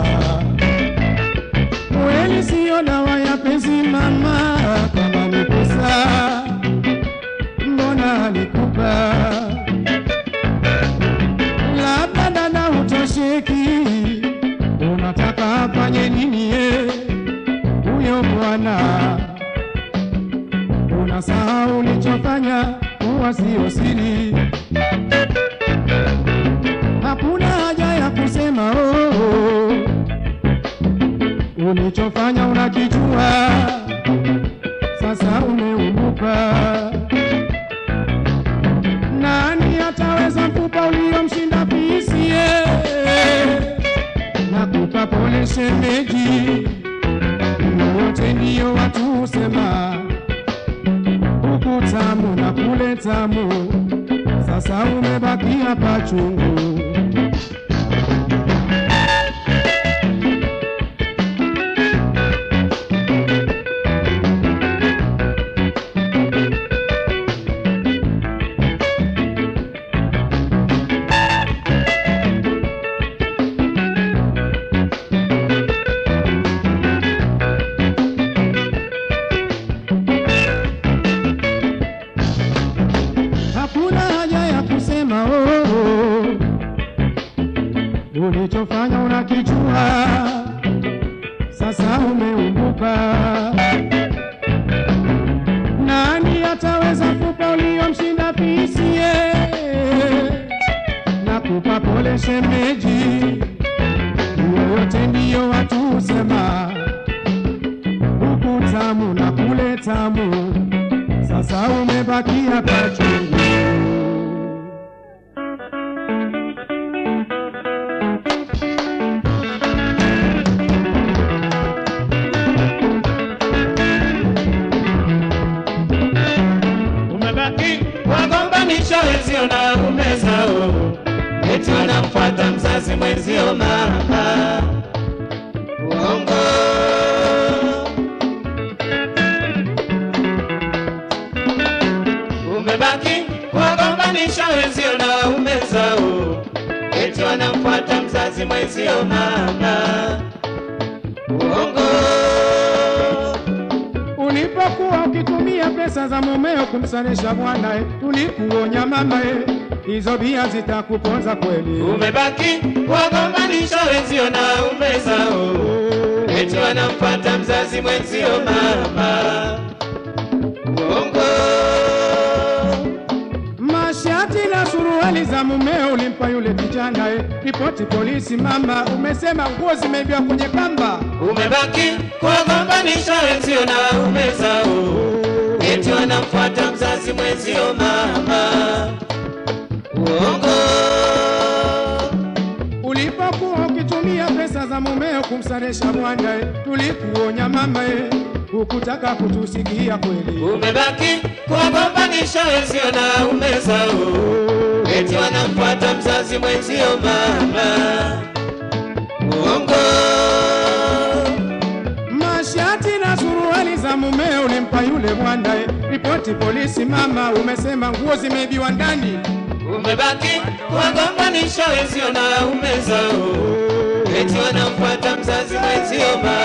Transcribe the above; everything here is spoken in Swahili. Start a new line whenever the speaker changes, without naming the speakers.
Kweli siyo dawa ya penzi mama, kama ni pesa mbona alikupa? Labda dada hutosheki, unataka afanye nini ye huyo bwana? Unasahau ulichofanya kuwa sio siri. Hakuna haja ya kusema oh, oh. Ulichofanya unakijua, sasa umeumbuka. Nani ataweza kupa uliomshinda pisie? Nakupa pole shemeji, wote ndiyo watu husema huku tamu na kule tamu, sasa umebakia pachungu. Hakuna haja ya kusema oh, oh. Ulichofanya unakijua, sasa umeumbuka. Nani ataweza kupa uliomshinda pisie? Nakupa pole shemeji, yoyote ndiyo watu husema, huku tamu na kule tamu sasa umebakia pachungu.
umebaki wagombanisha wenzio na umezao, eti wanamfuata mzazi mwenzio mama. Uongo umebaki wagombanisha wenzio na umezao, eti wanamfuata mzazi mwenzio mama. Uongo
Ulipokuwa ukitumia pesa za mumeo kumsanisha mwanae, tulikuonya mamae, hizo bia zitakuponza kweli.
umebaki wagombanisha wenzio na umezao, eti wanamfuata mzazi mwenzio mama. Uongo
Mashati na suruali za mumeo ulimpa yule kijana e, ripoti polisi mama, umesema nguo zimeibiwa kwenye kamba.
umebaki kuwagombanisha wenzio na umezao, eti wanamfuata mzazi mwenzio mama. Uongo
Ulipokuwa ukitumia pesa za mumeo kumsaresha mwanae, tulikuonya mamae, hukutaka kutusikia kweli.
umebaki kuwagombanisha wenzio na umezao, eti wanamfuata mzazi mwenzio mama. Uongo
Mashati na suruali za mumeo ulimpa yule mwanae, ripoti polisi mama, umesema nguo zimeibiwa ndani.
umebaki kuwagombanisha wenzio na umezao, eti wanamfuata mzazi mwenzio mama.